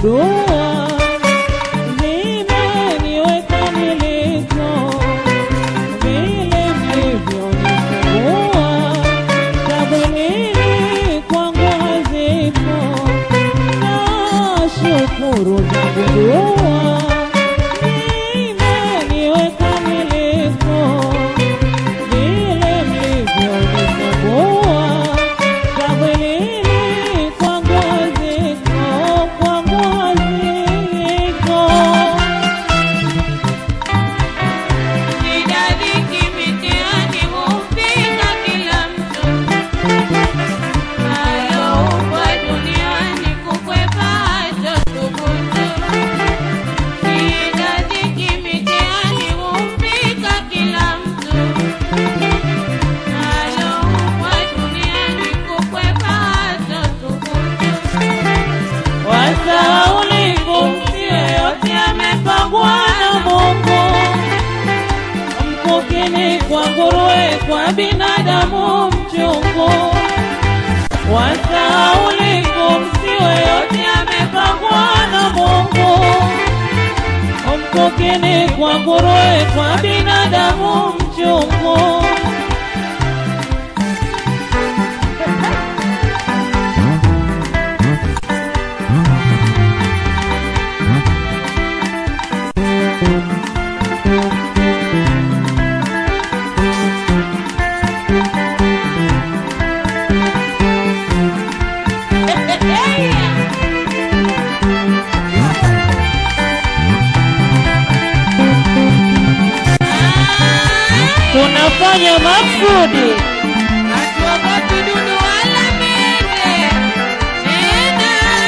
dua zimeniweka niliko, vile mlivyonifungua tabulili kwangu hazipo, nashukuru zangu dua zimeniweka niliko, vile mlivyonifungua tabulili kwangu haziko, kwangu haziko. Nidadiki mitihani hufika kila mtu, alioumbwa duniani kukwepa hatothubutu. Nidadiki mitihani hufika kila mtu, alioumbwa duniani kukwepa hatothubutu. Wasahaulifu si yote amepangwa na Mungu, mkukini kwa nguruwe, kwa binadamu mchungu. Wasahaulifu si yote amepangwa na Mungu, mkukini kwa nguruwe, kwa binadamu mchungu. Tunafanya maksudi Hatuogopi dudu wala mende tena.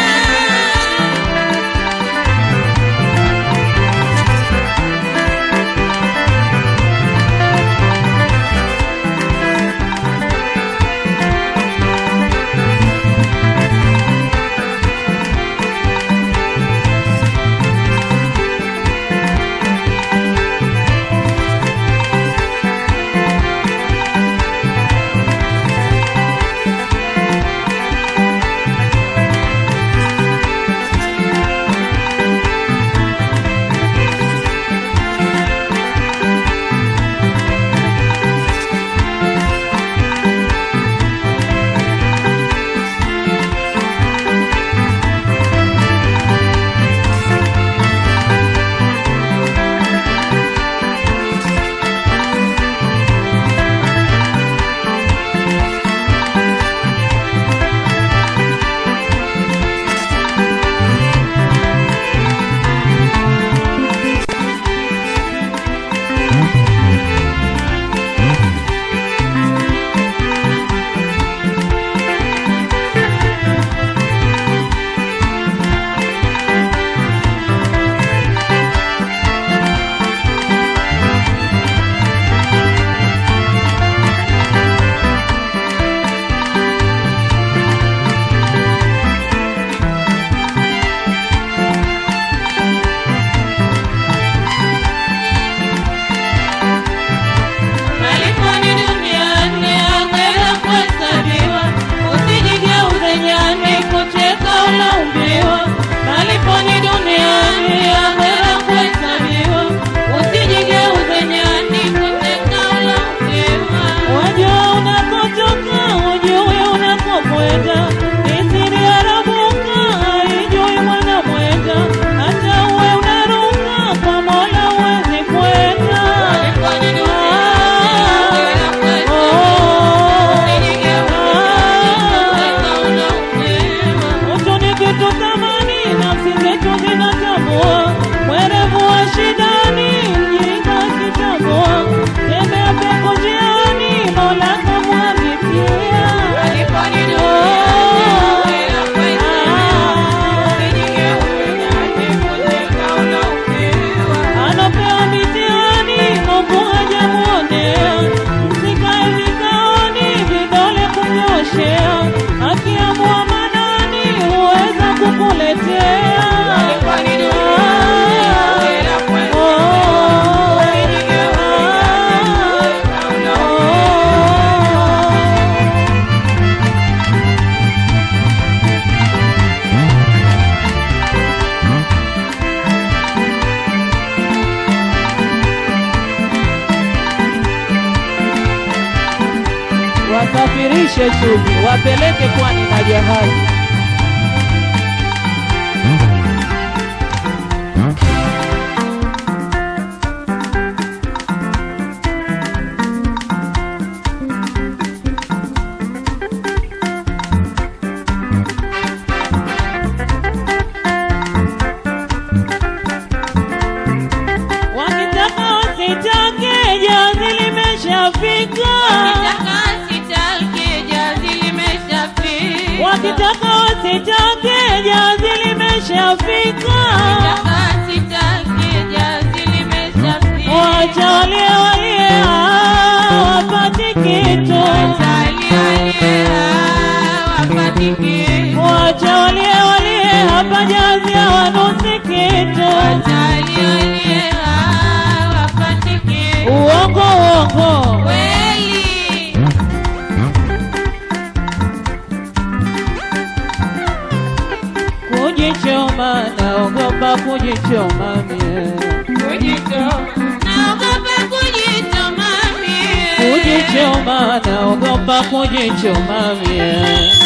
Maliponi duniani akhera kuhesabiwa, usijigeuze nyani kucheka unaumbiwa. Maliponi duniani akhera kuhesabiwa, usijigeuze nyani kucheka unaumbiwa. Wajua unakotoka, hujui unakokwenda. Ni siri ya Rabuka, haijui mwana mwenda. Hata uwe unaruka, kwa Mola huwezi kwenda. Maliponi duniani akhera kuhesabiwa, usijigeuze nyani kucheka unaumbiwa. Utu ni kitu thamani, nafsi zetu zinatambua. Mwerevu wa shidani, mjinga akitambua. Tembea pepo njiani, Mola kamwapitia. Maliponi duniani akhera kuhesabiwa, usijigeuze nyani kucheka unaumbiwa. Anapewa mitihani, Mungu hajamuonea. Msikae vikaoni, vidole kunyoshea. Akiamua manani, huweza kukuletea. Maliponi duniani akhera kuhesabiwa, usijigeuze nyani kucheka unaumbiwa. washushe chumvi, wapeleke pwani na jahazi. Wakitaka wasitake, jahazi limeshafika. Wakitaka wasitake, jahazi limeshafika. Wacha walie walie, hawapati kitu. Wacha walie walie, hapa jahazi hawanusi kitu. Uongo uongo, kujichoma, naogopa kujichoma mie. Kujichoma, naogopa kujichoma mie.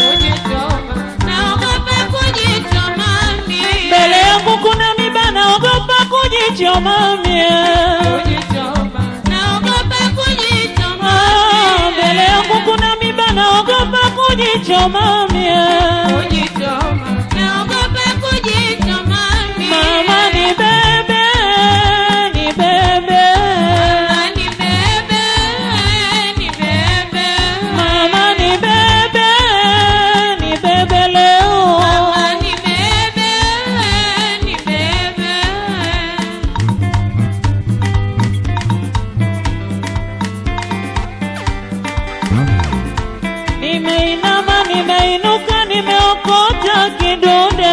Mbele yangu kuna miba, naogopa kujichoma mie. Ah, Mbele yangu kuna miba, naogopa kujichoma mie. Mama ni bebe, ni bebe. Mama ni bebe, ni bebe leo. Nimeinama, nimeinuka, nimeokota kidude.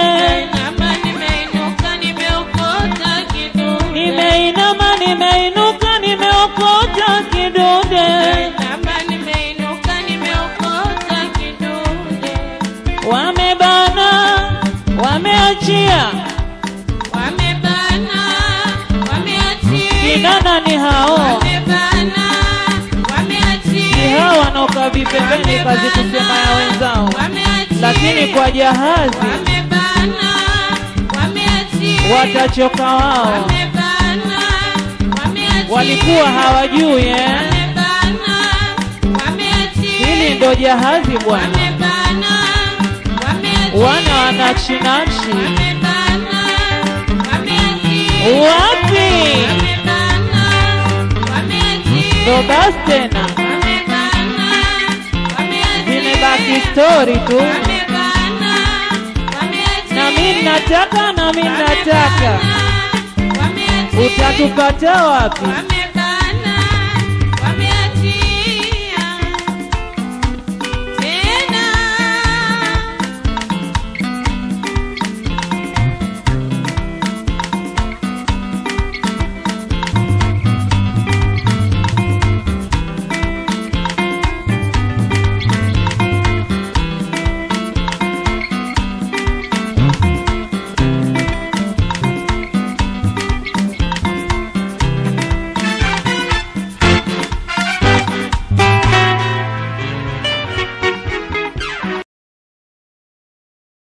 Nimeinama, nimeinuka, nimeokota kidude. Wamebana, wameachia, kinana ni hao, ni hao wanaokaa vipembeni, kazi kusema ya wenzao, lakini kwa jahazi watachoka wao. Walikuwa hawajui eh? Hili ndo jahazi bwana, wana wanachinachi wapi? Ndo basi tena, zimebaki stori tu, na mi nataka, na mi nataka, utatupata wapi?